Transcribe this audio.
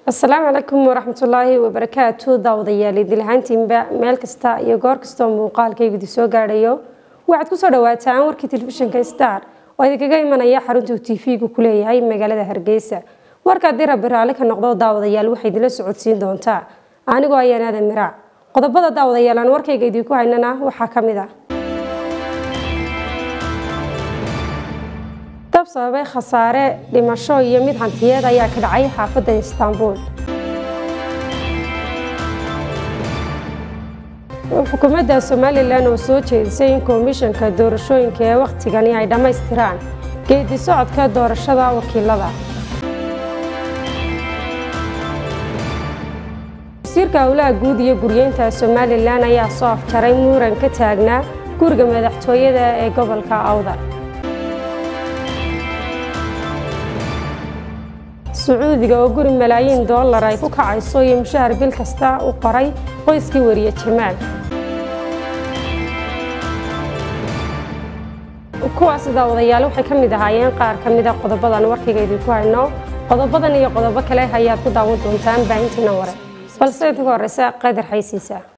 asalaamu calaykum waraxmatullaahi wabarakaatu daawadayaal idilahaantiinba meel kasta iyo goor kastoo muuqaalkaygudi soo gaadhayo waxaad kusoo dhawaataan warkii telefishinka star oo idinkaga imanaya xaruntuu tv-gu ku leeyahay magaalada hargeysa warka haddii rabbi raalli ka noqdo daawadayaal waxay idinla socodsiin doontaa anigoo ayaan aadan miraac qodobada daawadayaal aan warkayga idinku haynana waxaa ka mid a dab sababay khasaare dhimasho iyo mid hantiyeed ayaa ka dhacay xaafadda istaanbul xukuumadda somalilan oo soo jeedisay in komishanka doorashooyinka ee wakhtigani ay dhammaystiraan geedi socodka doorashada wakiilada wasiirka howlaha guud iyo guryeynta somalilan ayaa soo afjaray muran ka taagnaa guriga madaxtooyada ee gobolka awdal sacuudiga oo guri malaayiin dollar ay ku kacayso iyo mushahar bil kasta u qoray qoyskii wariye jamaal kuwaas daawadayaal waxay ka mid ahaayeen qaar ka mida qodobadan warkayga idinku hayno qodobadan iyo qodobo kale ayaad ku daawan doontaan baahintiina ware balse inta ka horeysa qadar xaysiisa